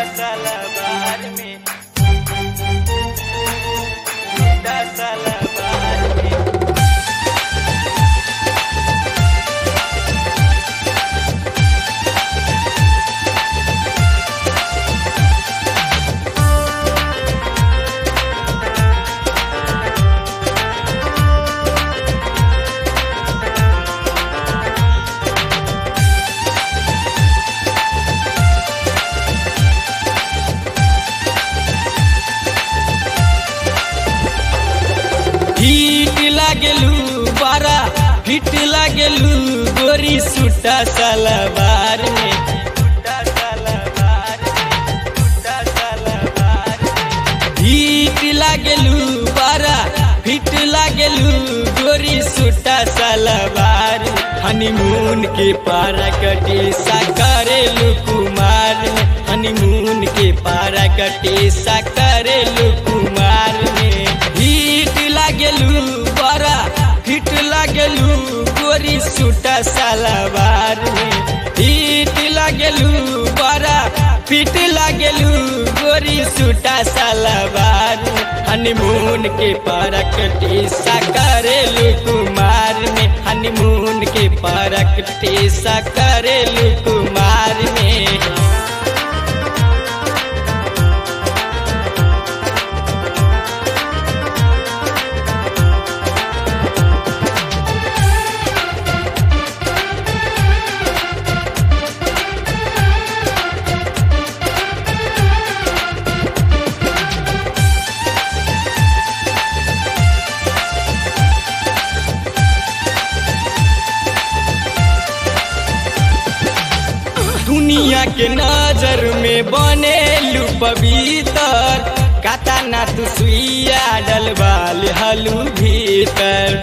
सलवार में छूटा सलवार में हिट लागेलू बारा हिट लागेलू गोरी सुटा सलवार में छूटा सलवार में छूटा सलवार में हिट लागेलू बारा हिट लागेलू गोरी सुटा सलवार हनीमून के पारा कटे सा करेलू कुमार में हनीमून के पारा कटे सा करेलू कुमार में हिट लागेलू बड़ा हिट लागेलू गोरी सुटा सलवार में हिट लागेलू बड़ा फिट लागेलू गोरी सुटा सलवार में हनीमून के परक टीसा करेलू कुमार में हनीमून के परक टीसा करेलू कुमार में दुनिया के नजर में बने लू पवित्र काता ना तू सुइया डलवाल हलू भीतर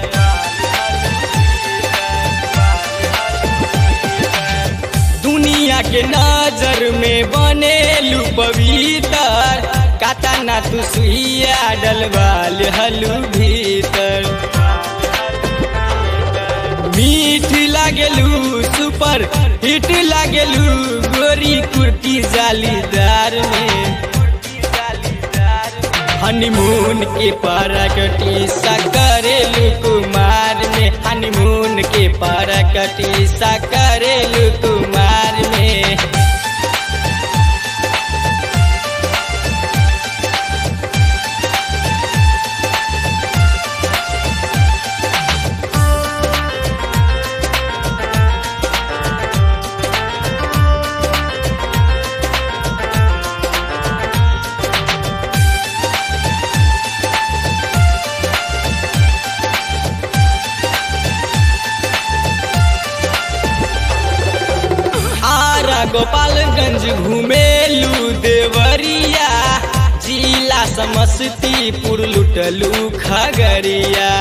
दुनिया के नजर में बने लू पवित्र काता ना तू सुइया डलवाल हलू भीतर मीठ लागेलू सुपर हिट लागेलू गोरी कुर्ती जालीदार में हनीमून के परकटी सा करेलू कुमार में हनीमून के परकटी सा करेलू कुमार में आरा गोपालगंज घुमेलू देवरिया जिला समस्तीपुर लुटलू खगड़िया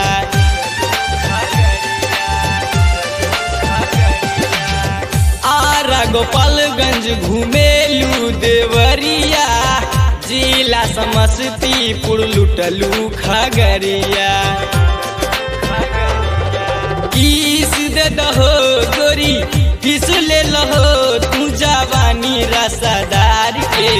आरा गोपालगंज घुमेलू देवरिया जिला समस्तीपुर लुटलू खगड़िया किस दे दहो गोरी किस ले लहो तू जवानी रसादार के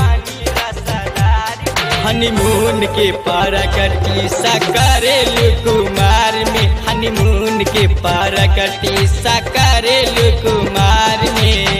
हनीमून के परकटी सा करेलू कुमार में हनीमून के परकटी सा करेलू कुमार में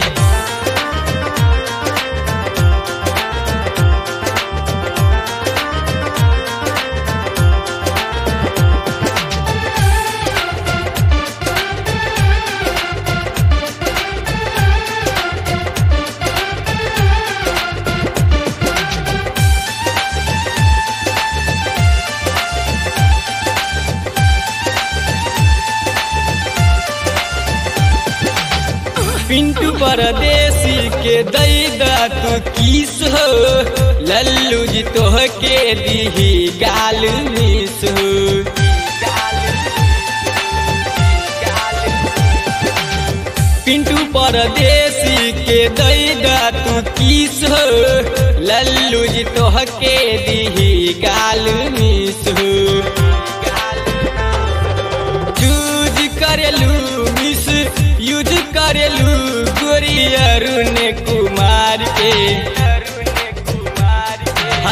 पिंटू परदेसी के दैदा तू किस हो लल्लू जी तोह के दीही गाल मिस हो पिंटू परदेसी के दैदा तू किस हो लल्लू जी तोह के दीही गाल मिस हो यूज करेलू मिस यूज करेलू गोरी अरुण कुमार के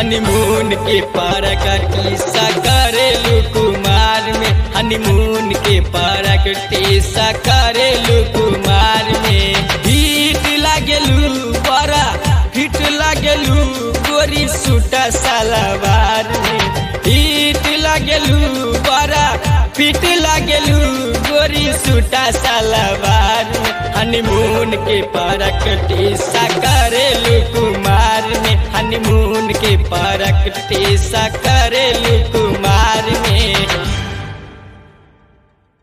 हनीमून के पारक टीसा करेलू कुमार में हनीमून के पारक टीसा करेलू कुमार में हिट लागेलू बड़ा हिट लागेलू गोरी सूटा सलवार में हिट लागेलू बड़ा फिट लागेलू गोरी सूटा सलवार में हनीमून के पारक टीसा करेलू कुमार में हनीमून के पारक टीसा करेलू